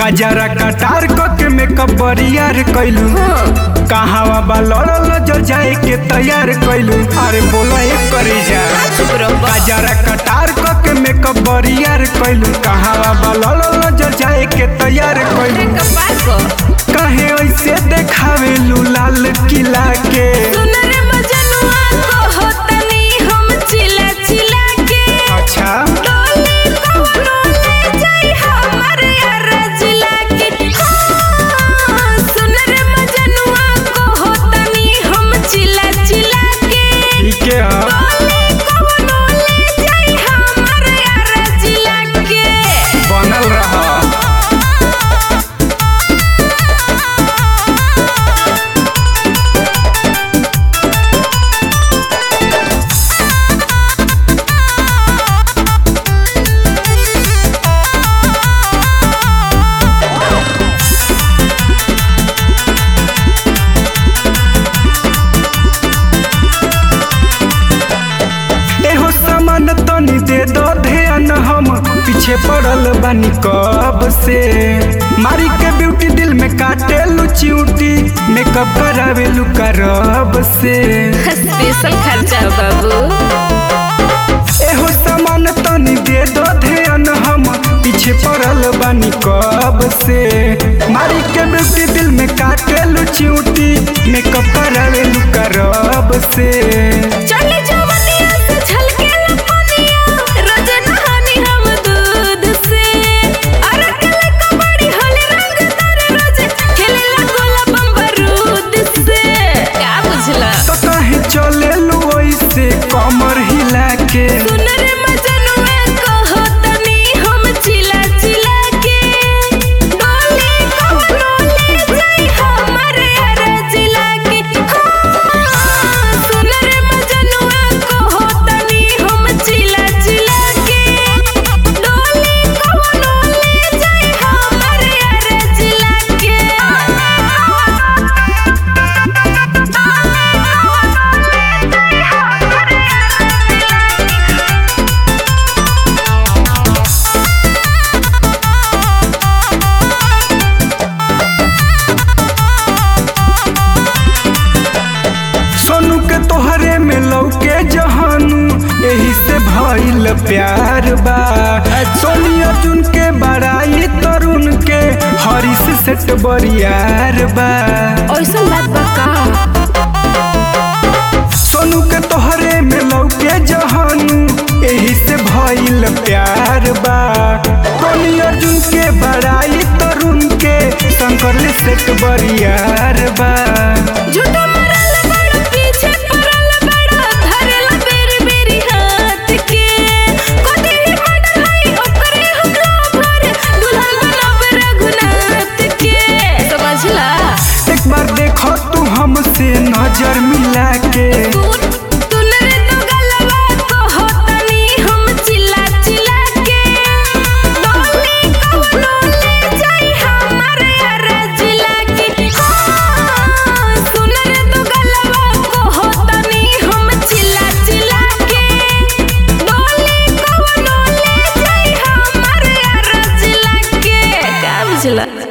कजरा कटार के मेकअप बरियार कैलू कहावा बा लड़ल जो जाए के तैयार कैलू अरे बोला एक करे जा चुप रहो कजरा कटार के मेकअप बरियार कैलू कहावा बा लड़ल जो जाए के तैयार कैलू कपाल को कहे ऐसे देखावे लू लाल किला के सुन रे मजनुआ को होतनी हम चिला चिला के अच्छा डोली कौनो ले जाई हमर यार जिला के हाँ, सुन रे मजनुआ को होतनी हम चिला चिला के ठीक है हाँ। डोली कौनो ले जाई हमर यार जिला के बनल रहा एहो सामान तनी दे दो ध्यान हम पीछे पड़ल बानी कब से मारी के ब्यूटी दिल में काटे लू चिउटी मेकअप करावे लू करब से स्पेशल खर्चा हो बाबू एहो सामान तनी दे दो ध्यान हम पीछे पड़ल बानी कब से मारी के ब्यूटी दिल में काटे लू चिउटी मेकअप करावे लू करब से चढ़ले जवनिया से झलके लपनिया रोज नहानी हम दूध से अरे कले कबड्डी होले रंग तारे रोज खेले लगोला बम्बरूद से का बुझला तो कहे चले लू ऐसे कमर हिला के सुन रे मजनुआ को होतनी हम चिला चिला के डोली कौनो ले जाई हमर यार जिला के हाँ, सुन रे मजनुआ को होतनी हम चिला चिला के डोली कौनो ले जाई हमर यार जिला के सोनू के तोहरे में लौके जहानू यही से भइल प्यार बा सोनी अर्जुन के बड़ाई तरुण के हरीश सेट बरियार बा ऐसन बात बा का सोनू के तोहरे में लौके जहानू यही से भइल प्यार बा सोनी अर्जुन के बड़ाई तरुण के शंकर सेट बरियार बा झूठा मरल बड़ पीछे पड़ल बड़ धरल बेरी बेरी हाथ के कोते ही मडल हई ओकरे हम लोभर दुल्हन बनब रघुनाथ के समझला एक बार देखो तू हमसे नजर मिला के तू तू रे तो गलवा को होतनी हम चिल्ला चिल्ला के डोली कौनो ले जाई हमर यार जिला के हाँ, सुन रे तो गलवा को होतनी हम चिल्ला चिल्ला के डोली कौनो ले जाई हमर यार जिला के का बुझला